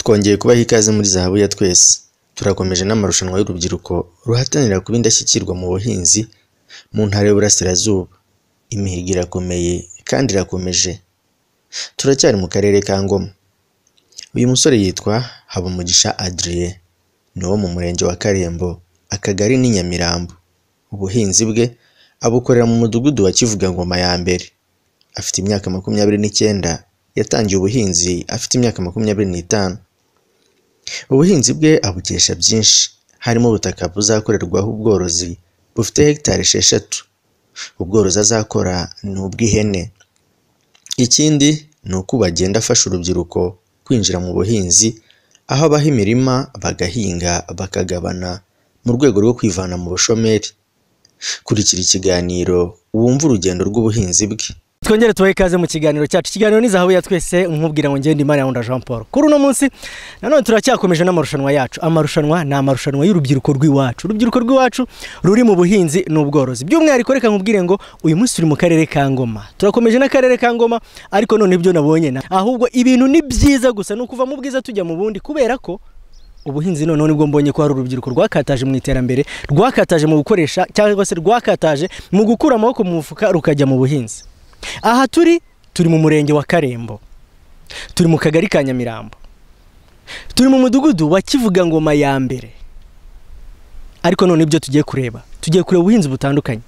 kongeye kubaha ikaze muri zahabu ya twese. Turakomeje n'amarushanwa y'urubyiruko ruhatanira kuba indashyikirwa mu buhinzi mu Ntara y'Uburasirazuba. Imihigo irakomeye kandi irakomeje. Turacyari mu Karere ka Ngoma. Uyu musore yitwa Habumugisha Adrien, ni uwo mu Murenge wa Karembo, Akagari ni Nyamirambo. Ubuhinzi bwe abukorera mu Mudugudu wa Kivugangoma ya mbere. Afite imyaka makumyabiri n'icyenda, yatangiye ubuhinzi afite imyaka makumyabiri n'itanu. Ubuhinzi bwe abukesha byinshi, harimo ubutaka buzakorerwaho ubworozi bufite hegitari esheshatu. Ubworozi azakora ni ubw'ihene. Ikindi ni uko ubu agenda afasha urubyiruko kwinjira mu buhinzi, aho abaha imirima bagahinga bakagabana mu rwego rwo kwivana mu bushomeri. Kurikira ikiganiro wumve urugendo rw'ubuhinzi bwe. twongere tubahe ikaze mu kiganiro cyacu ikiganiro ni zahabu ya twese nkubwira ngo ngende imana yawe jean paul kuri uno munsi nanone turacyakomeje n'amarushanwa yacu amarushanwa ni amarushanwa y'urubyiruko rw'iwacu urubyiruko rw'iwacu ruri mu buhinzi n'ubworozi by'umwihariko reka nkubwire ngo uyu munsi turi mu karere ka ngoma turakomeje n'akarere ka ngoma ariko none ibyo nabonye na ahubwo ibintu ni byiza gusa ni ukuva mu bwiza tujya mu bundi kubera ko ubuhinzi noneho nibwo mbonye ko hari urubyiruko rwakataje mu iterambere rwakataje mu gukoresha cyangwa se rwakataje mu gukura amaboko mu mufuka rukajya mu buhinzi aha turi turi mu murenge wa karembo turi mu kagari ka nyamirambo turi mu mudugudu wa kivugangoma ya mbere ariko none ibyo tugiye kureba tugiye kureba ubuhinzi butandukanye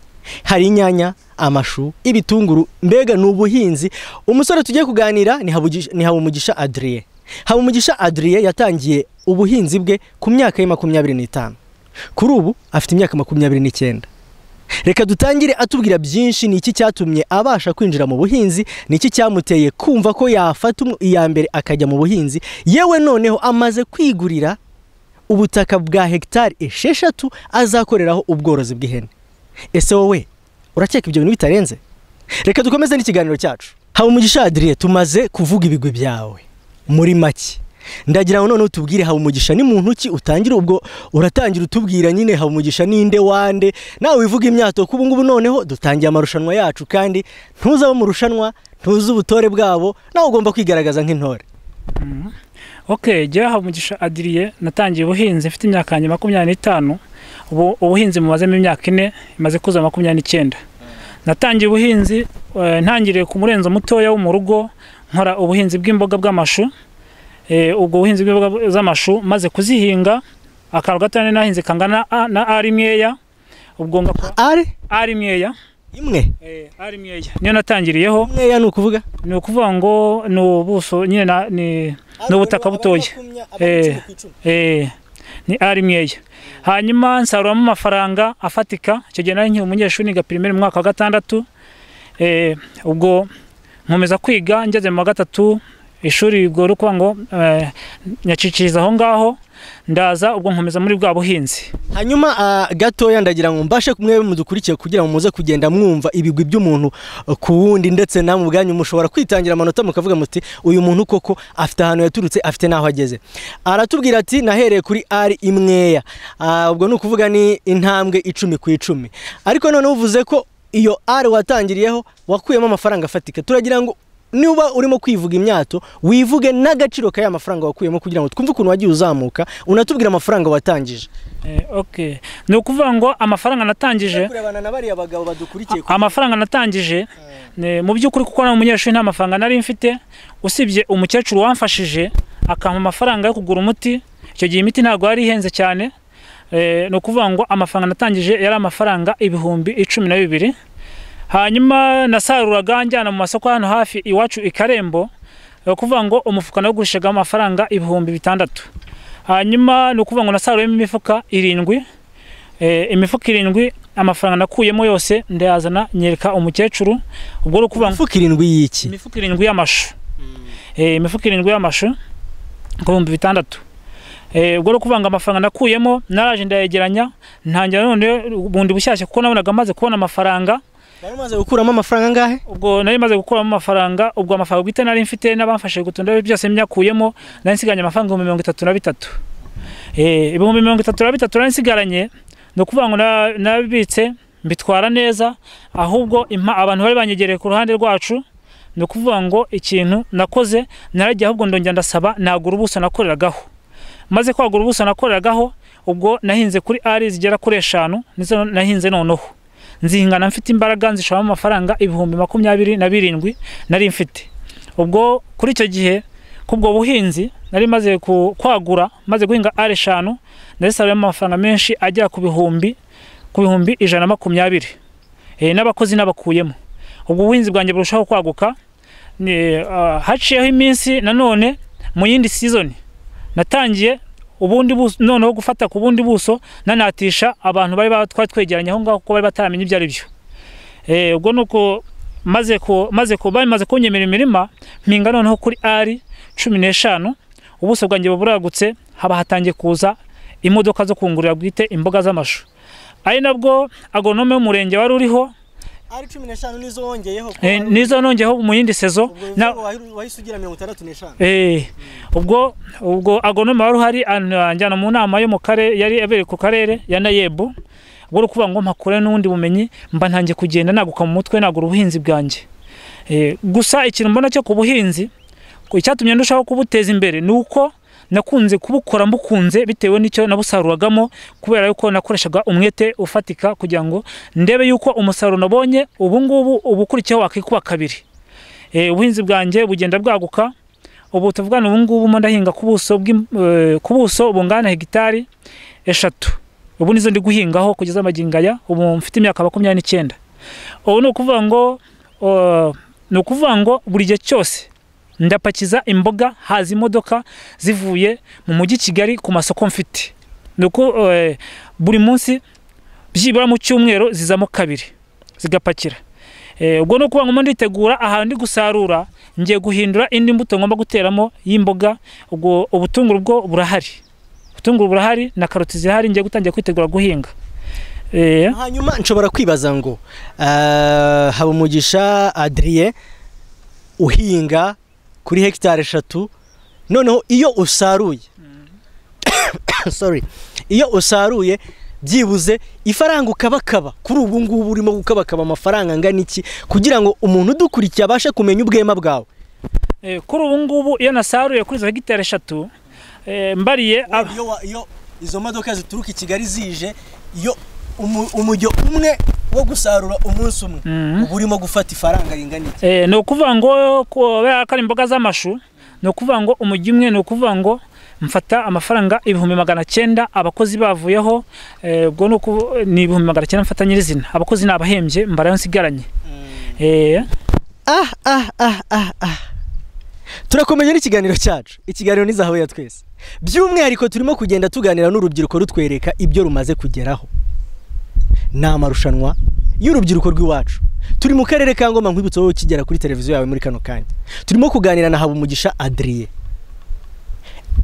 hari inyanya amashu ibitunguru mbega ni ubuhinzi umusore tugiye kuganira ni Habugi- ni habumugisha adriye habumugisha adriye yatangiye ubuhinzi bwe ku myaka ye makumyabiri n'itanu kuri ubu afite imyaka makumyabiri n'icyenda reka dutangire atubwira byinshi ni iki cyatumye abasha kwinjira mu buhinzi ni iki cyamuteye kumva ko yafata umu- iya mbere akajya mu buhinzi yewe noneho amaze kwigurira ubutaka bwa hegitari esheshatu azakoreraho ubworozi bw'ihene ese wowe urakeka ibyo bintu bitarenze reka dukomeze n'ikiganiro cyacu haba umugisha adiriye tumaze kuvuga ibigwi byawe muri make ndagira ngo noneho utubwire haba umugisha ni muntu ki utangira ubwo uratangira utubwira nyine haba umugisha ninde wande nawe wivuga imyato kubu ngubu noneho dutangiye amarushanwa yacu kandi ntuze abo mu rushanwa ntuze ubutore bwabo nawe ugomba kwigaragaza nk'intore ok jya hamugisha adiriye natangiye ubuhinzi mfite imyaka yanjye makumyabiri n'itanu ubu ubuhinzi mumazemo imyaka ine imaze kuzuza makumyabiri n'icyenda natangiye ubuhinzi eh, ntangiriye ku murenzo mutoya wo mu rugo nkora ubuhinzi bw'imboga bw'amashu Eh, ubwo buhinzi bw'imboga z'amashu maze kuzihinga akantu gatoya nahinze kangana a- na ari imweya ubwo ngakora ari ari imweya imwe eh, ari imweya niyo natangiriyeho imweya ni ukuvuga ni ukuvuga ngo ni ubuso nyine na- ni ni ubutaka butoya Eh, Eh, ni ari mweya hanyuma nsaruramo amafaranga afatika icyo gihe nari nkiri umunyeshuri niga pirimeri mu mwaka wa gatandatu Eh, ubwo nkomeza kwiga ngeze mu wa gatatu ishuri ubwo rero kuvuga ngo eh, nyaciciriza aho ngaho ndaza ubwo nkomeza muri bwa buhinzi hanyuma ah, gatoya ndagira ngo mbashe mwebe mudukurikiye kugira ngo muze kugenda mwumva ibigwi by'umuntu eh, ku wundi ndetse namwe ubwanyu mushobora kwitangira amanota mukavuga muti uyu muntu koko afite ahantu yaturutse afite n'aho ageze aratubwira ati nahereye kuri ari imweya Ah, ubwo ni ukuvuga ni intambwe icumi ku icumi ariko noneho uvuze ko iyo ari watangiriyeho wakuyemo amafaranga afatika turagira ngo niba urimo kwivuga imyato wivuge n'agaciro ka ya mafaranga wakuyemo kugira ngo twumve ukuntu wagiye uzamuka unatubwira amafaranga watangije Eh, ok ni ukuvuga ngo amafaranga natangije kurebana na bariya bagabo badukurikiye amafaranga natangije ne- mu by'ukuri kuko nari umunyeshuri nta mafaranga nari mfite usibye umukecuru wamfashije akampa amafaranga yo kugura umuti icyo gihe imiti ntabwo yari ihenze cyane Eh, ni ukuvuga ngo amafaranga natangije yari amafaranga ibihumbi icumi na bibiri hanyuma nasaruraga njyana mu masoko hano hafi iwacu i Karembo ni ukuvuga ngo umufuka nawugurishijemo amafaranga ibihumbi bitandatu hanyuma ni ukuvuga ngo nasaruriyemo imifuka irindwi Eh, imifuka irindwi amafaranga nakuyemo yose ndayazana nyereka umukecuru ubwo ni ukuvuga ngo imifuka irindwi y'iki imifuka irindwi y'amashu Eh, imifuka irindwi y'amashu ibihumbi bitandatu Eh, ubwo ni ukuvuga ngo amafaranga nakuyemo naraje ndayegeranya ntangira none bundi bushyashya kuko nabonaga maze kubona amafaranga bari umaze gukuramo amafaranga angahe ubwo nari maze gukuramo amafaranga ubwo amafaranga bwite nari mfite n'abamfashije gutunda byose myakuyemo nari nsigaranye amafaranga ibihumbi mirongo itatu na bitatu Eh, ibihumbi mirongo itatu na bitatu nari nsigaranye ni ukuvuga ngo na- nabibitse mbitwara neza ahubwo impa- abantu bari banyegereye ku ruhande rwacu ni ukuvuga ngo ikintu nakoze naragiye ahubwo ndongera ndasaba nagura ubuso nakoreragaho maze kwagura ubuso nakoreragaho ubwo nahinze kuri ari zigera kuri eshanu nizo nahinze noneho nzingana mfite imbaraga nzishoramo amafaranga ibihumbi makumyabiri na birindwi nari mfite ubwo kuri icyo gihe kubwo buhinzi nari maze ku- kwagura maze guhinga ari eshanu narisabiramo amafaranga menshi agera ku bihumbi ku bihumbi ijana na makumyabiri Eh, n'abakozi n'abakuyemo ubwo ubuhinzi bwanjye burushaho kwaguka ni ah, haciyeho iminsi nanone mu yindi season natangiye ubundi buso noneho gufata ku bundi buso nanatisha abantu bari ba- twari twegeranye aho ngaho kuko bari bataramenye ibyo ari byo Eh, ubwo nuko maze ku maze ku bamaze kunyemera imirima mpinga noneho kuri ari cumi n'eshanu ubuso bwanjye buba buragutse haba hatangiye kuza imodoka zo kungurira bwite imboga z'amashu ari nabwo agonome w'umurenge wari uriho ari cumi n'eshanu nizo wongeyeho ko Eh, wari- nizo nongeho mu yindi sezo ubwo na wahi- wahise ugira mirongo itandatu n'eshanu eh ubwo ubwo agonome wari uhari an- anjyana mu nama yo mu karere yari yabereye ku karere ya Nayebu ubwo uri kuvuga ngo mpakure n'ubundi bumenyi mba ntangiye kugenda naguka mu mutwe nagura ubuhinzi bwanjye eh, gusa ikintu mbona cyo ku buhinzi ku- icyatumye ndushaho kubuteza imbere ni uko nakunze kubukora mbukunze bitewe n'icyo nabusaruragamo kubera yuko nakoreshaga umwete ufatika kugira ngo ndebe yuko umusaruro nabonye ubu ngubu uba ukurikiyeho wakikuba kabiri Eh, ubuhinzi bwanjye bugenda bwaguka ubu tuvugana ubu ngubu mo ndahinga ku buso bw'im- eh, ku buso bungana hegitari eshatu ubu nizo ndi guhingaho kugeza amagingo aya ubu mfite imyaka makumyabiri n'icyenda ubu ni ukuvuga ngo uh, ni ukuvuga ngo buri gihe cyose ndapakiza imboga haza imodoka zivuye mu mujyi kigali ku masoko mfite ni uku eh, buri munsi byibura mu cyumweru zizamo kabiri zigapakira Eh, ubwo ni ukuvuga ngo mo nditegura ahantu ndi gusarura ngiye guhindura indi mbuto ngomba guteramo y'imboga ubwo ubutunguru bwo burahari ubutunguru burahari na karoti zirahari ngiye gutangira kwitegura guhinga eh, hanyuma nshobora kwibaza ngo ah, habumugisha adriye uhinga kuri hegitari eshatu noneho iyo usaruye sorry iyo usaruye byibuze ifaranga ukabakaba kuri ubu ngubu urimo gukabakaba amafaranga angana iki kugira ngo umuntu udukurikiye abashe kumenya ubwema bwawe eh, kuri ubu ngubu iyo nasaruye kuri izo hegitari eshatu eh, mbariye ab- iyo, wa- iyo izo modoka zituruka i kigali zije iyo umu- umujyo umwe wo gusarura umunsi umwe Mhm. uba urimo gufata ifaranga ringana iki Eh, ni ukuvuga ngo kubera ko ari imboga z'amashu ni ukuvuga ngo umujyi umwe ni ukuvuga ngo mfata amafaranga ibihumbi magana cyenda abakozi bavuyeho eh, ubwo ni uku- ni ibihumbi magana cyenda mfata nyirizina abakozi ni abahembye mbarayo nsigaranye eh, ah ah ah ah ah turakomeje n'ikiganiro cyacu ikiganiro ni zahabu ya twese by'umwihariko turimo kugenda tuganira n'urubyiruko rutwereka ibyo rumaze kugeraho ni amarushanwa y'urubyiruko rw'iwacu turi mu karere ka ngoma nkwibutso wowe ukigera kuri televiziyo yawe muri kano kanya turimo kuganira na habumugisha adriye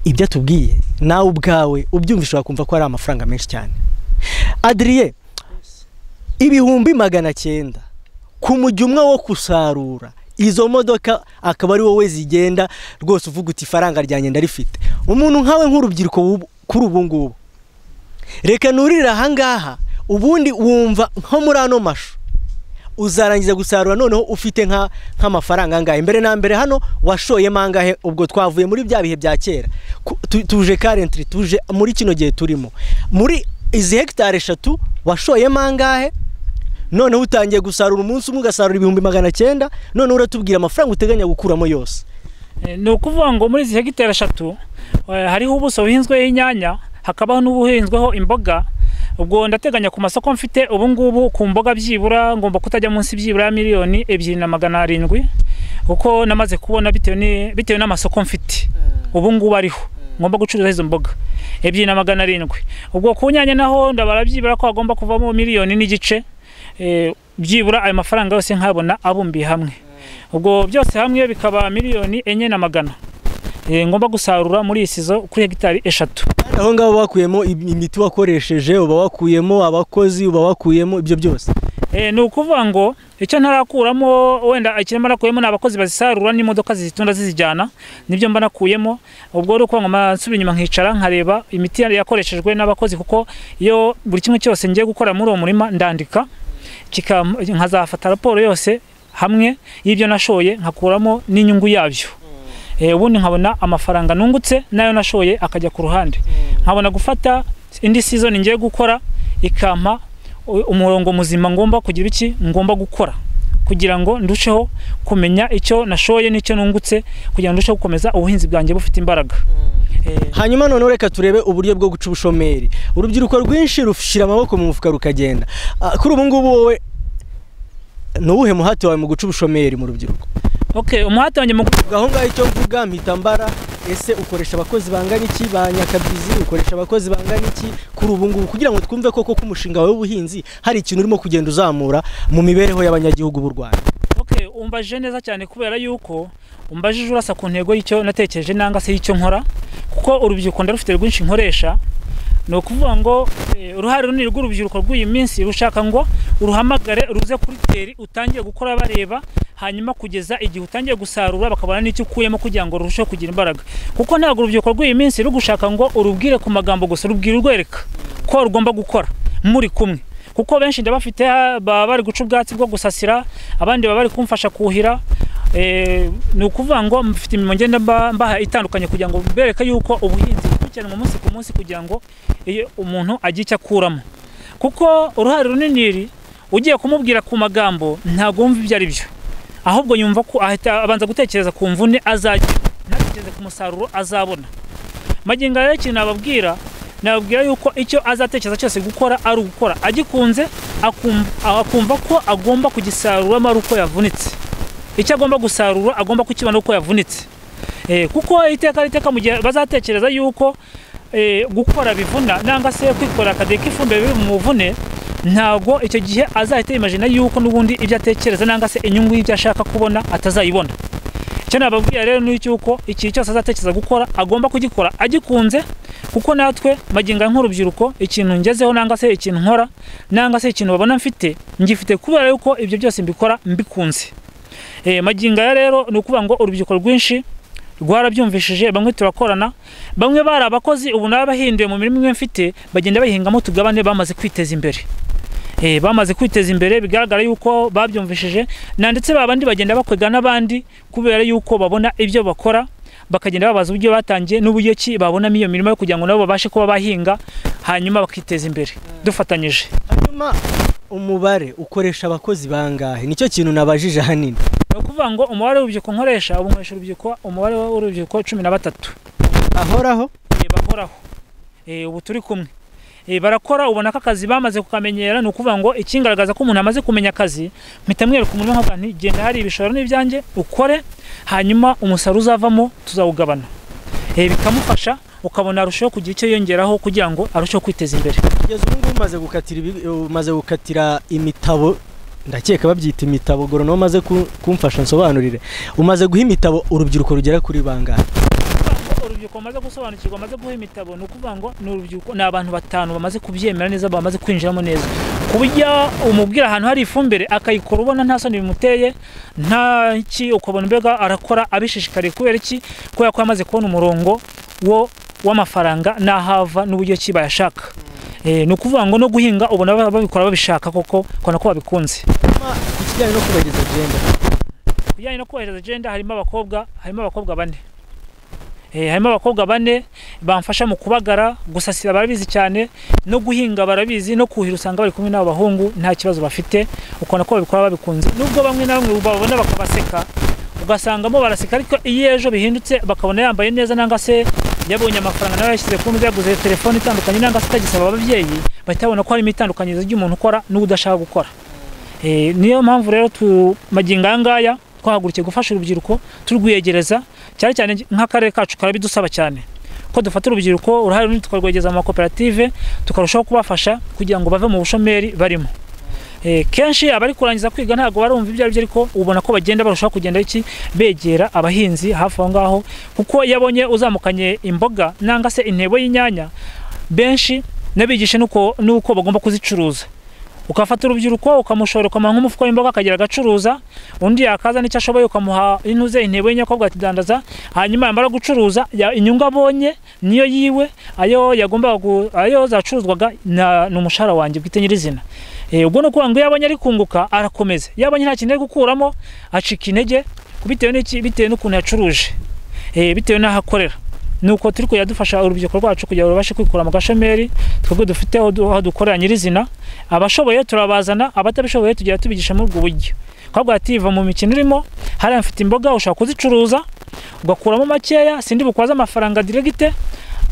ibyo atubwiye nawe ubwawe ubyumvisha wakumva ko ari amafaranga menshi cyane adriye ibihumbi magana cyenda ku mujyi umwe wo gusarura izo modoka akaba ari wowe zigenda rwose uvuga uti ifaranga ryanjye ndarifite umuntu nkawe nk'urubyiruko w'ubu- kuri ubu ngubu reka nurire ahangaha ubundi wumva nko muri ano mashu uzarangiza gusarura noneho ufite nka nk'amafaranga angahe mbere na mbere hano washoyemo angahe ubwo twavuye muri bya bihe bya kera Ku- tu- tuje karentiri tuje muri kino gihe turimo muri izi hegitari eshatu washoyemo angahe noneho utangiye gusarura umunsi umwe ugasarura ibihumbi magana cyenda noneho uratubwira amafaranga uteganya gukuramo yose eh, ni ukuvuga ngo muri izi hegitari eshatu eh, hariho ubuso buhinzweho inyanya hakabaho n'ubuhinzweho imboga ubwo ndateganya ku masoko mfite ubu ngubu ku mboga byibura ngomba kutajya munsi byibura ya miliyoni ebyiri na magana arindwi kuko namaze kubona bitewe ni- bitewe n'amasoko mfite ubu ngubu ariho ngomba gucuruza izo mboga ebyiri na magana arindwi ubwo ku nyanya naho ndabara byibura ko hagomba kuvamo miliyoni n'igice eh, byibura ayo mafaranga yose nkabona abumbiye hamwe ubwo byose hamwe bikaba miliyoni enye na magana Eh, ngomba gusarura muri iyi sizo kuri hegitari eshatu Kandi aho ngaho uba wakuyemo im- imiti wakoresheje uba wakuyemo abakozi uba wakuyemo ibyo byose Eh, ni ukuvuga ngo icyo ntarakuramo wenda ikirimo nakuyemo ni abakozi bazisarura n'imodoka zizitunda zizijyana nibyo mba nakuyemo ubwo ari ukuvuga ngo nsubira inyuma nkicara nkareba imiti yari yakoreshejwe n'abakozi kuko iyo buri kimwe cyose ngiye gukora muri uwo murima ndandika kika- nkazafata raporo yose hamwe y'ibyo nashoye nkakuramo n'inyungu yabyo Eh, ubundi nkabona amafaranga nungutse nayo nashoye akajya ku ruhande nkabona gufata indi season ngiye gukora ikampa u- umurongo muzima ngomba kugira iki ngomba gukora kugira ngo ndusheho kumenya icyo nashoye n'icyo nungutse kugira ngo ndusheho gukomeza ubuhinzi bwanjye bufite imbaraga Eh, hanyuma noneho reka turebe uburyo bwo guca ubushomeri urubyiruko rwinshi rushyira amaboko mu mufuka rukagenda Ah, kuri ubu ngubu wowe ni uwuhe muhati wawe mu guca ubushomeri mu rubyiruko okay umuhati wanjye mu gu- ngaho ngaho icyo mvuga mpita mbara ese ukoresha abakozi bangana iki ba nyakabyizi ukoresha abakozi bangana iki kuri ubu ngubu kugira ngo twumve koko ko umushinga wawe w'ubuhinzi hari ikintu urimo kugenda uzamura mu mibereho y'abanyagihugu b'u rwanda Okay, umbajije neza cyane kubera yuko umbajije urasa ku ntego y'icyo natekereje nanga se y'icyo nkora kuko urubyiruko ndarufite rwinshi nkoresha ni ukuvuga ngo eh, uruhare runini rw'urubyiruko rw'iyi minsi rushaka ngo uruhamagare ruze kuri teri utangiye gukora bareba hanyuma kugeza igihe utangiye gusarura bakabona n'icyo ukuyemo kugira ngo rurusheho kugira imbaraga kuko ntabwo urubyiruko rw'iyi minsi rugushaka ngo urubwire ku magambo gusa rubwire urwereka ko rugomba gukora muri kumwe kuko benshi ndabafite ha- baba bari guca ubwatsi bwo gusasira abandi baba bari kumfasha kuhira eh, ni ukuvuga ngo mfite imirimo ngenda mba- mbaha itandukanye kugira ngo bereke yuko ubuhinzi bukurikiranwa umunsi ku munsi kugira ngo iyo umuntu agire icyo akuramo kuko uruhare runini iri ugiye kumubwira ku magambo ntabwo wumva ibyo ari byo ahubwo yumva ko ahita abanza gutekereza ku mvune azagira ntatekereze ku musaruro azabona magingo rero ikintu nababwira nababwira yuko icyo azatekereza cyose gukora ari ugukora agikunze akum- akumva ko agomba kugisaruramo ari uko yavunitse icyo agomba gusarura agomba kukibona uko yavunitse Eh, kuko iteka iteka mu gihe bazatekereza yuko eh, gukora bivuna nanga se kwikora akadeka ifumbire biri mu muvune ntago icyo gihe azahita yimajina yuko n'ubundi ibyo atekereza nanga se inyungu y'ibyo ashaka kubona atazayibona icyo nababwira rero ni icy'uko ikintu cyose azatekereza gukora agomba kugikora agikunze kuko natwe magingo aya nk'urubyiruko ikintu ngezeho nanga se ikintu nkora nanga se ikintu babona mfite ngifite kubera yuko ibyo byose mbikora mbikunze Eh, magingo aya rero ni ukuvuga ngo urubyiruko rwinshi rwarabyumvishije bamwe turakorana bamwe bari abakozi ubu nabo bahinduye mu mirimo imwe mfite bagenda bayihingamo tugabane bamaze kwiteza imbere Eh, bamaze kwiteza imbere bigaragara yuko babyumvishije na ndetse ba bandi bagenda bakwega n'abandi kubera yuko babona ibyo bakora bakagenda babaza uburyo batangiye n'uburyo ki babonamo iyo mirimo yo kugira ngo nabo babashe kuba bahinga hanyuma bakiteza imbere dufatanyije hanyuma umubare ukoresha abakozi bangahe nicyo kintu nabajije ahanini ni ukuvuga ngo umubare w'urubyiruko nkoresha ubu nkoresha urubyiruko umubare w'urubyiruko cumi na batatu ahoraho Eh, bahoraho Eh, ubu turi kumwe Eh, barakora ubona ko akazi bamaze kukamenyera ni ukuvuga ngo ikingaragaza ko umuntu amaze kumenya akazi mpita mwereka umuntu nkavuga nti genda hari ibishoro n'ibyanjye ukore hanyuma umusaruro uzavamo tuzawugabana Eh, bikamufasha ukabona arushaho kugira icyo yongeraho kugira ngo arusheho kwiteza imbere kugeza ubu ngubu umaze gukatira ibi- umaze gukatira imitabo ndakeka babyita imitabo goronome umaze ku- kumfasha nsobanurire umaze guha imitabo urubyiruko rugera kuri bangahe Ngo urubyiruko bamaze gusobanukirwa bamaze guha imitabo ni ukuvuga ngo ni urubyiruko ni abantu batanu bamaze kubyemera neza bamaze kwinjiramo neza ku buryo umubwira ahantu hari ifumbire akayikora ubona nta soni bimuteye nta ki ukabona mbega arakora abishishikariye kubera iki kubera ko yamaze kubona umurongo wo w'amafaranga n'ahava n'uburyo ki bayashaka Eh, ni ukuvuga ngo no guhinga ubona ba- babikora babishaka koko ukabona ko babikunze hanyuma ku kijyanye no kubageza agenda bijyanye no kohereza agenda harimo abakobwa harimo abakobwa bane Eh, harimo abakobwa bane bamfasha mu kubagara gusasira barabizi cyane no guhinga barabizi no kuhira usanga bari kumwe n'abo bahungu nta kibazo bafite ukabona ko babikora babikunze nubwo bamwe na bamwe babona bakabaseka ugasangamo baraseka ariko iyo ejo bihindutse bakabona yambaye neza nanga se yabonye amafaranga nawe yashyize ku meza yaguze telefone itandukanye nanga se atagisaba ababyeyi bahita babona ko harimo itandukanyirizo ry'umuntu ukora n'udashaka gukora Eh, niyo mpamvu rero tu magingo aya ngaya twahagurukiye gufasha urubyiruko turwiyegereza cyane cyane nk'akarere kacu karabidusaba cyane ko dufata urubyiruko uruhare runini tukarwegereza mu makoperative tukarushaho kubafasha kugira ngo bave mu bushomeri barimo Eh, kenshi abari kurangiza kwiga ntabwo barumva ibyo ari byo ariko ubona ko bagenda barushaho kugenda iki begera abahinzi hafi aho ngaho kuko iyo abonye uzamukanye imboga nanga se intebo y'inyanya benshi nabigishe nuko nuko bagomba kuzicuruza ukafata urubyiruko ukamushora ukamuha nk'umufuka w'imboga akagera agacuruza undi yakaza n'icyo ashoboye ukamuha intuze intebo y'inyakobwa akidandaza hanyuma yamara gucuruza ya- inyungu abonye niyo yiwe ayo yagombaga gu- ayo zacuruzwaga na- ni umushahara wanjye bwite nyirizina Eh, ubwo ni ukuvuga ngo iyo abonye ari kunguka arakomeza iyo abonye nta kintu ari gukuramo acika intege bitewe n'iki bitewe n'ukuntu yacuruje eh, bitewe n'aho akorera nuko turi kuyadufasha urubyiruko rwacu kugira ngo rubashe kwikura mu gashomeri twebwe dufite aho du- aho dukorera nyirizina abashoboye turabazana abatabishoboye tugira tubigisha muri ubwo buryo twavuga ati va mu mikino urimo hariya mfite imboga ushobora kuzicuruza ugakuramo makeya sindi bukwaze amafaranga diregite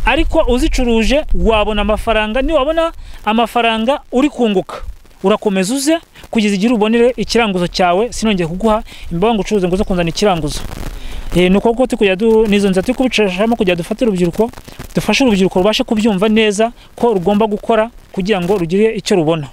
ariko uzicuruje wabona amafaranga niwabona amafaranga uri kunguka urakomeza uze kugeza igihe ubonere ikiranguzo cyawe sinongeye kuguha imboga ngo ucuruze ngo uze kunzana ikiranguzo Eh, ni uko turi kujya du nizo nzira turi kubicishamo kugira dufate urubyiruko dufashe urubyiruko rubashe kubyumva neza ko rugomba gukora kugira ngo rugire icyo rubona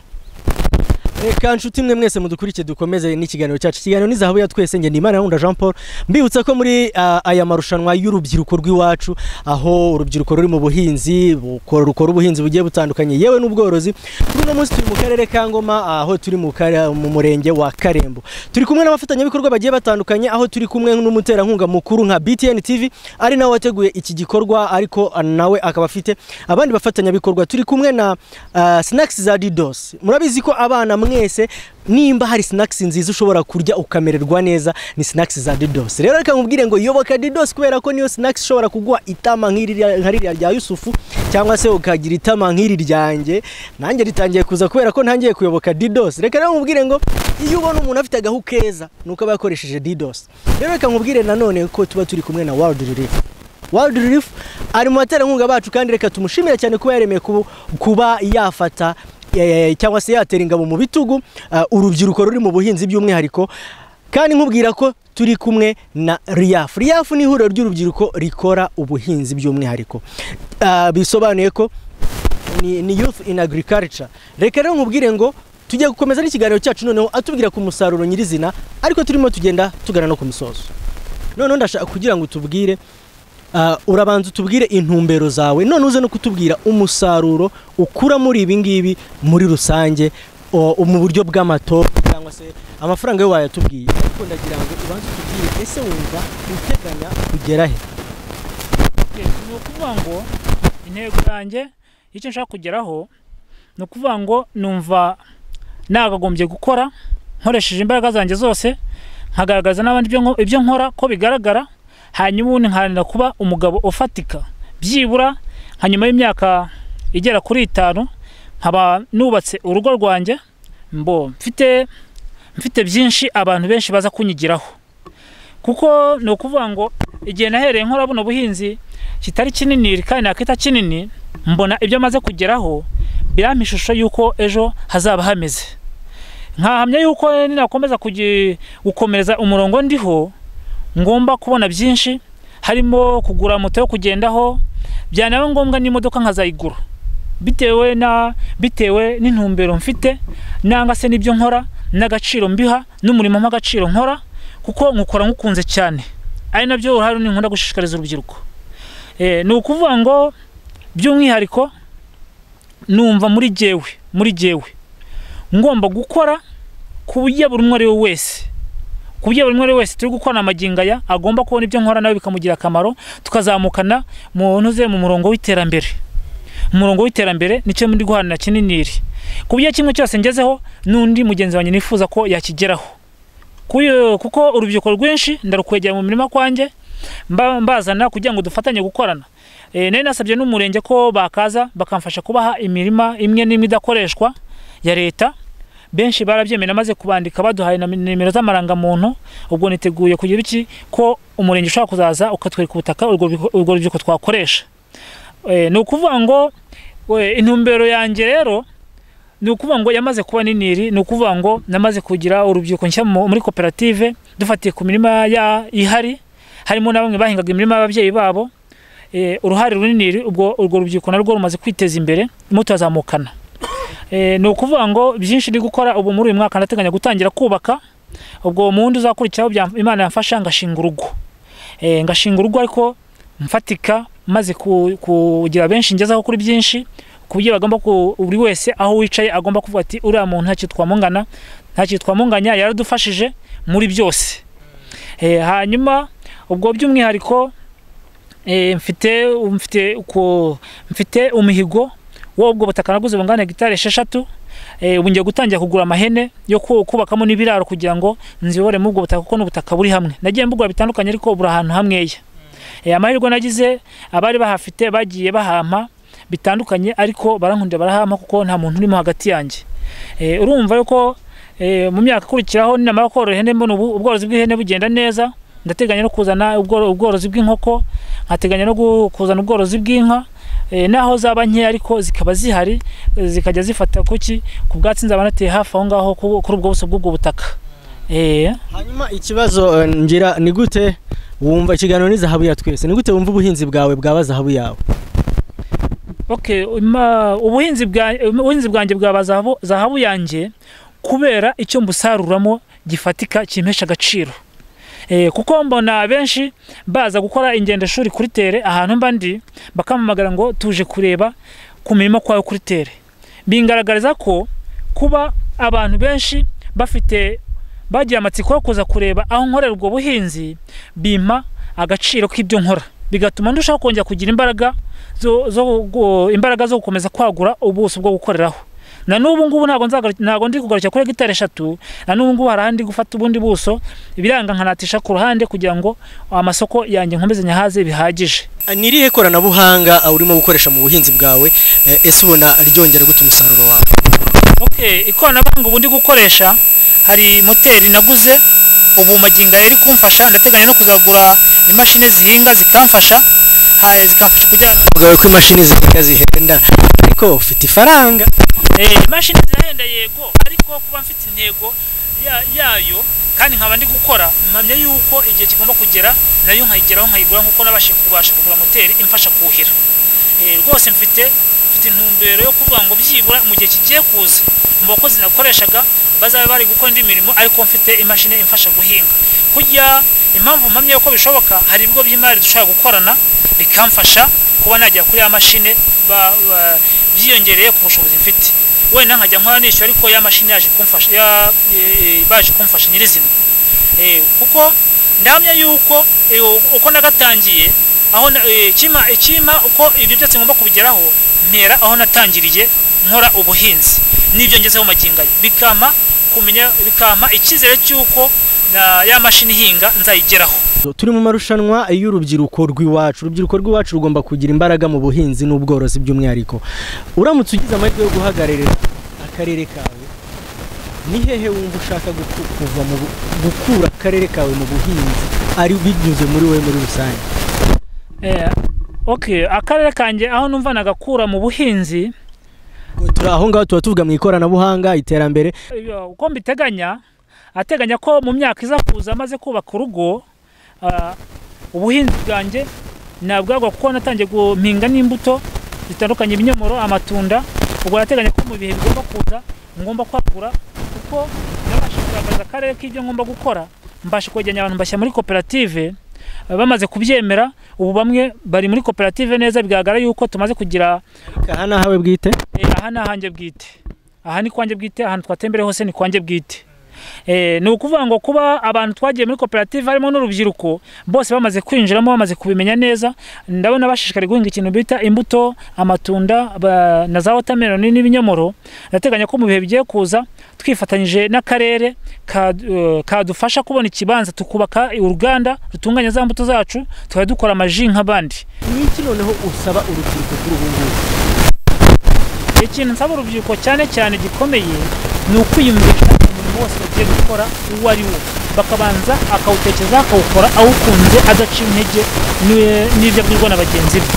reka nshuti mwe mwese mudukurikiye dukomeze n'ikiganiro cyacu ikiganiro ni zahabu ya twese ngenda imana nkunda jean paul mbibutsa ko muri ah, aya marushanwa y'urubyiruko rw'iwacu aho urubyiruko ruri mu buhinzi bukora- rukora ubuhinzi bugiye butandukanye yewe n'ubworozi kuri uno munsi turi mu karere ka ngoma aho turi mu kare- mu murenge wa karembo turi kumwe n'abafatanyabikorwa bagiye batandukanye aho turi kumwe n'umuterankunga mukuru nka btn tv ari nawe wateguye iki gikorwa ariko ah, nawe akaba afite abandi bafatanyabikorwa turi kumwe na ah, snacks za didos murabizi ko abana mwese nimba hari snacks nziza ushobora kurya ukamererwa neza ni snacks za didos rero reka nkubwire ngo yoboka didos kubera ko niyo snacks ishobora kuguha itama nk'iri rya- nka ririya rya yusufu cyangwa se ukagira itama nk'iri ryanjye nanjye ritangiye kuza kubera ko ntangiye kuyoboka didos reka rero nkubwire ngo iyo ubona umuntu afite agahu keza ni uko aba yakoresheje didos rero reka nkubwire nanone ko tuba turi kumwe na world relief World Relief ari mu baterankunga bacu kandi reka tumushimire cyane kuba yaremeye kubu- kuba yafata eh, cyangwa se yatera ingabo mu bitugu eh, urubyiruko ruri mu buhinzi by'umwihariko kandi nkubwira ko turi kumwe na RIAF. RIAF ni ihuriro ry'urubyiruko rikora ubuhinzi by'umwihariko Ah, bisobanuye ko ni, ni youth in agriculture reka rero nkubwire ngo tujye gukomeza n'ikiganiro cyacu noneho atubwira ku musaruro nyirizina ariko turimo tugenda tugana no ku musozo noneho ndashaka kugira ngo utubwire ah, urabanza utubwire intumbero zawe none uze no kutubwira umusaruro ukura muri ibi ngibi muri rusange o- mu buryo bw'amato cyangwa se amafaranga yo wayatubwiye ariko ndagira ngo ubanze utubwire ese wumva uteganya kugera he ni ukuvuga ngo intego yanjye icyo nshaka kugeraho ni ukuvuga ngo numva nagagombye gukora nkoresheje imbaraga zanjye zose nkagaragaza n'abandi ibyo nko- ibyo nkora ko bigaragara hanyuma ubundi nkaharanira kuba umugabo ufatika byibura nka nyuma y'imyaka igera kuri itanu nkaba nubatse urugo rwanjye mbo mfite mfite byinshi abantu benshi baza kunyigiraho kuko ni ukuvuga ngo igihe nahereye nkora buno buhinzi kitari kinini kandi nakita kinini mbona ibyo amaze kugeraho birampa ishusho y'uko ejo hazaba hameze nkahamya y'uko ninakomeza kugi- gukomereza umurongo ndiho ngomba kubona byinshi harimo kugura moto yo kugendaho byanaba ngombwa n'imodoka nkazayigura bitewe na bitewe n'intumbero mfite nanga se n'ibyo nkora n'agaciro mbiha n'umurimo nk'agaciro nkora kuko nkukora nkukunze cyane ari nabyo uruhare runini nkunda gushishikariza urubyiruko Eh, ni ukuvuga ngo by'umwihariko numva muri jyewe muri jyewe ngomba gukora ku buryo buri umwe ari we wese ku buryo buri umwe ari we wese turi gukorana amagingo aya agomba kubona ibyo nkora nawe bikamugira akamaro tukazamukana mu ntuze mu murongo w'iterambere umurongo w'iterambere nicyo muri guharanira kininiri ku buryo kimwe cyose ngezeho n'undi mugenzi wanjye nifuza ko yakigeraho Kuyo- kuko urubyiruko rwinshi ndarukwegera mu mirima kwanjye mba- mbazana kugira ngo dufatanye gukorana Eh, nari nasabye n'umurenge ko bakaza bakamfasha kubaha imirima imwe n'imwe idakoreshwa ya leta benshi barabyemeye namaze kubandika baduhaye na nimero z'amarangamuntu ubwo niteguye kugira iki ko umurenge ushobora kuzaza ukatwereka ubutaka urwo rubyiruko- urwo rubyiruko twakoresha Eh, ni ukuvuga ngo we, intumbero yanjye rero ni ukuvuga ngo yamaze kuba niniri ni ukuvuga ngo namaze kugira urubyiruko nshyira mu- muri koperative dufatiye ku mirima ya- ihari harimo na bamwe bahingaga imirima y'ababyeyi babo eh, uruhare runini ubwo urwo rubyiruko narwo rumaze kwiteza imbere turimo turazamukana Eh, ni ukuvuga ngo byinshi ndi gukora ubu muri uyu mwaka ndateganya gutangira kubaka ubwo mu wundi uzakurikiraho byam- imana yamfasha ngashinga urugo Eh, ngashinga urugo ariko mfatika maze ku- kugira benshi ngezaho kuri byinshi ku buryo bagomba ku- buri wese aho wicaye agomba kuvuga ati uriya muntu nta kintu twamungana nta kintu twamunganya yaradufashije muri byose Eh, hanyuma ubwo by'umwihariko eh, mfite mfite uko- mfite umuhigo w'ubwo butaka naguze bungana na hegitari esheshatu eh, ubu ngiye gutangira kugura amahene yo ku- kubakamo n'ibiraro kugira ngo nzibore muri ubwo butaka kuko n'ubutaka buri hamwe nagiye mbugura bitandukanye ariko buri ahantu hamweya Eh, amahirwe nagize abari bahafite bagiye bahampa bitandukanye ariko barankundira barahampa kuko nta muntu urimo hagati yanjye Eh, urumva yuko eh, mu myaka ikurikiraho ninamara korora ihene mbona ubu- ubworozi bw'ihene bugenda neza ndateganya no kuzana ubworo- ubworozi bw'inkoko nkateganya no gu- kuzana ubworozi bw'inka eh, naho zaba nkeya ariko zikaba zihari eh, zikajya zifata kuki ku bwatsi nzaba nateye hafi aho ngaho ku- kuri ubwo buso bw'ubwo butaka Eh, hanyuma ikibazo eh, ngira ni gute wumva ikiganiro ni zahabu ya twese ni gute wumva ubuhinzi bwawe bwaba zahabu yawe okay ma- ubuhinzi bwa- ubuhinzi bwanjye bwaba zahabu- zahabu yanjye kubera icyo mbusaruramo gifatika kimpesha agaciro Eh, kuko mbona benshi baza gukora ingendoshuri kuri tere ahantu mba ndi bakampamagara ngo tuje kureba ku mirimo kwawe kuri tere bingaragariza ko kuba abantu benshi bafite bagira amatsiko yo kuza kureba aho nkorera ubwo buhinzi bimpa agaciro k'ibyo nkora bigatuma ndushaho kongera kugira imbaraga zo, zo gu- imbaraga zo gukomeza kwagura ubuso bwo gukoreraho na n'ubu ngubu ntabwo nzagaru- ntabwo ndi kugarukira kuri hegitari eshatu na n'ubu ngubu hari ahandi gufata ubundi buso ibiranga nkanatisha ku ruhande kugira ngo amasoko yanjye nkomeze nyahaze bihagije Ah, ni irihe koranabuhanga ah, urimo gukoresha mu buhinzi bwawe eh, ese ubona ryongera gute umusaruro wawe okay ikoranabuhanga ubu ndi gukoresha hari moteri naguze ubu magingo aya ari kumfasha ndateganya no kuzagura imashini zihinga zikamfasha ha- zikamfasha kugira bwawe ko imashini zihinga zihenda ariko ufite ifaranga Eh, imashini zirahenda yego ariko kuba mfite intego ya- yayo kandi nkaba ndi gukora mpamya yuko igihe kigomba kugera nayo nkayigeraho nkayigura nkuko nabashije kubasha kugura moteri imfasha kuhira Eh, rwose mfite mfite intumbero yo kuvuga ngo byibura mu gihe kigiye kuza mu bakozi nakoreshaga bazabe bari gukora indi mirimo ariko mfite imashini imfasha guhinga kujya impamvu mpamya yuko bishoboka hari ibigo by'imari dushobora gukorana bikamfasha kuba najya kuri ya mashini ba- ba- byiyongereye ku bushobozi mfite wenda nkajya nkora nishyura ariko ya mashini yaje kumfasha ya- eh, baje kumfasha nyirizina Eh, kuko ndahamya yuko eh, uko nagatangiye aho na- eh, kima kima uko ibyo byose ngomba kubigeraho ntera aho natangiriye nkora ubuhinzi n'ibyo ngezeho magingo aya bikama kumenya bikama icyizere cy'uko na ya mashini ihinga nzayigeraho turi mu marushanwa y'urubyiruko rw'iwacu urubyiruko rw'iwacu rugomba kugira imbaraga mu buhinzi n'ubworozi by'umwihariko uramutse ugize amahirwe yo guhagararira akarere kawe ni hehe wumva ushaka guku- kuva mu bu- gukura akarere kawe mu buhinzi ari binyuze muri wowe muri rusange Eh, okay akarere kanjye aho numva nagakura mu buhinzi turi aho ngaho tuba tuvuga mu ikoranabuhanga iterambere Iyo, uko mbiteganya ateganya ko mu myaka iza kuza amaze kubaka urugo ah, ubuhinzi bwanjye nabwagwa kuko natangiye guhinga n'imbuto zitandukanye ibinyomoro amatunda ubwo nateganya ko mu bihe bigomba kuza ngomba kwagura kuko nabasha kugaragaza akarere k'ibyo ngomba gukora mbasha kwegeranya abantu mbashyira muri koperative ah, bamaze kubyemera ubu bamwe bari muri koperative neza bigaragara yuko tumaze kugira aha ni ahawe bwite Eh, aha ni ahanjye bwite aha ni kwanjye bwite ahantu twatembereye hose ni kwanjye bwite Eh, ni ukuvuga ngo kuba abantu twagiye muri koperative harimo n'urubyiruko bose bamaze kwinjiramo bamaze kubimenya neza ndabona bashishikariye guhinga ikintu bita imbuto amatunda ba- na za watermelon n'ibinyomoro ndateganya ko mu bihe bigiye kuza twifatanyije n'akarere ka- eh, kadufasha kubona ikibanza tukubaka uruganda rutunganya za mbuto zacu tukaba dukora amaji nk'abandi ni iki noneho usaba urubyiruko kuri ubu ngubu ikintu nsaba urubyiruko cyane cyane gikomeye ni ukwiyumvisha umuntu wose bagiye gukora uwo ari wo bakabanza akawutekereza akawukora awukunze adaciye intege n'i- n'ibyo abwirwa na bagenzi be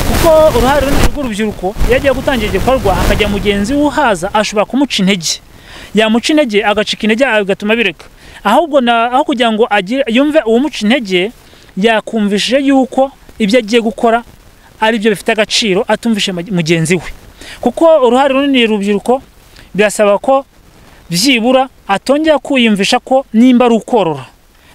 kuko uruhare runini rw'urubyiruko iyo agiye gutangira igikorwa hakajya mugenzi we uhaza ashobora kumuca intege yamuca intege agacika intege bigatuma bireka ahubwo na- aho kugira ngo agire- yumve uwumuca intege yakumvishije yuko ibyo agiye gukora ari byo bifite agaciro atumvishe mage- mugenzi we kuko uruhare runini urubyiruko birasaba ko byibura atongera kwiyumvisha ko nimba ari ukorora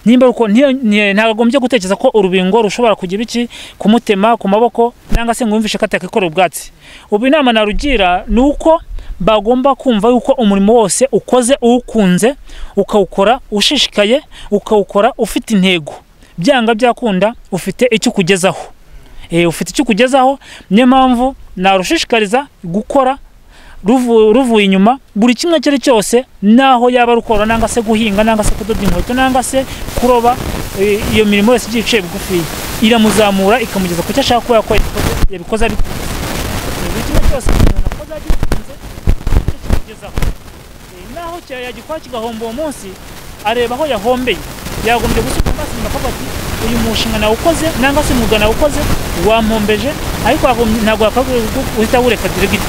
nimba ari uko ntiyo- nti- ntagombye gutekereza ko urubingo rushobora kugira iki kumutema ku maboko cyangwa se ngo yumvishe ko atakikorera ubwatsi ubu inama narugira ni uko bagomba kumva yuko umurimo wose ukoze uwukunze ukawukora ushishikaye ukawukora ufite intego byanga byakunda ufite icyo ukugezaho eh, ufite icyo ukugezaho niyo mpamvu narushishikariza gukora ruvu- ruvuye inyuma buri kimwe icyo ari cyose naho yaba ari ukorora nangwa se guhinga nangwa se kudoda inkweto nangwa se kuroba eh, iyo mirimo yose igiye iciye bugufiya iramuzamura ikamugeza ku cyo ashaka kuba yakora yabikoze abikunze Eh, buri kimwe cyose umuntu akoze agikunze nicyo kimugezaho Eh, naho cya- yagikora kigahomba uwo munsi areba aho yahombeye yagombye gusuka amaso inyuma akavuga ati uyu mushinga nawukoze nangwa se umwuga nawukoze wampombeje ariko yagombye- ntabwo yakagombye guhita awureka diregiti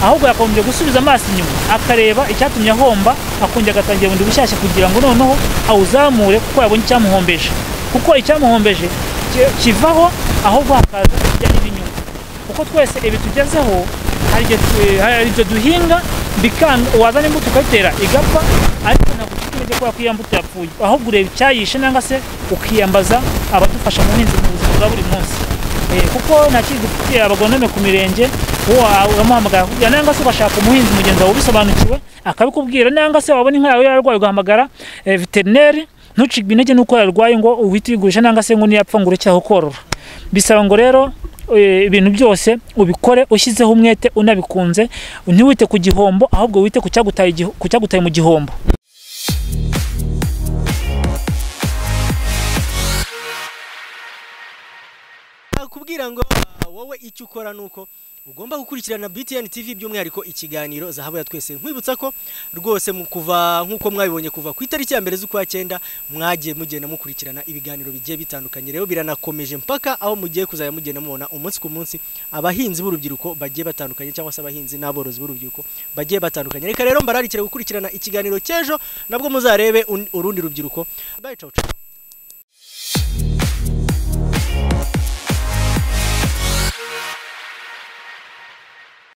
ahubwo yakagombye gusubiza amaso inyuma akareba icyatumye ahomba akongera agatangira bundi bushyashya kugira ngo noneho awuzamure kuko yabonye icyamuhombeje kuko icyamuhombeje ki- kivaho ahubwo hakaza ibijyanye n'inyungu kuko twese ibi tugezeho hari igihe tu- hari ibyo duhinga bikanga wazana imbuto ukayitera igapfa ariko ntabwo ufite intege kubera ko iyo mbuto yapfuye ahubwo ureba icyayishe cyangwa se ukiyambaza abadufasha mu buhinzi mu buzima bwa buri munsi Eh, kuko nta kindi dufitiye abagonome ku mirenge uwo uramuhamagara akakubwira nangwa se ugashaka umuhinzi mugenzi wawe ubisobanukiwe akabikubwira nangwa se wabona inka yawe yarwaye ugahamagara eh, veterineri ntucibwe intege nuko yarwaye ngo uhite uyigurisha nangwa se ngo niyapfa ngo ureke aho korora bisaba ngo rero eh, ibintu byose ubikore ushyizeho umwete unabikunze ntiwite ku gihombo ahubwo wite ku cyagutaye igiho- ku cyagutaye mu gihombo nakubwira ngo ah, wowe icyo ukora ni uko ugomba gukurikirana BTN TV by'umwihariko ikiganiro zahabu ya twese nkwibutsa ko rwose mu kuva nk'uko mwabibonye kuva ku itariki ya mbere z'ukwa cyenda mwagiye mugenda mukurikirana ibiganiro bigiye bitandukanye rero biranakomeje mpaka aho mugiye kuzajya mugenda mubona umunsi ku munsi abahinzi b'urubyiruko bagiye batandukanye cyangwa se abahinzi n'aborozi b'urubyiruko bagiye batandukanye reka rero mbararikire gukurikirana ikiganiro cy'ejo nabwo muzarebe un- urundi rubyiruko bye ciao ciao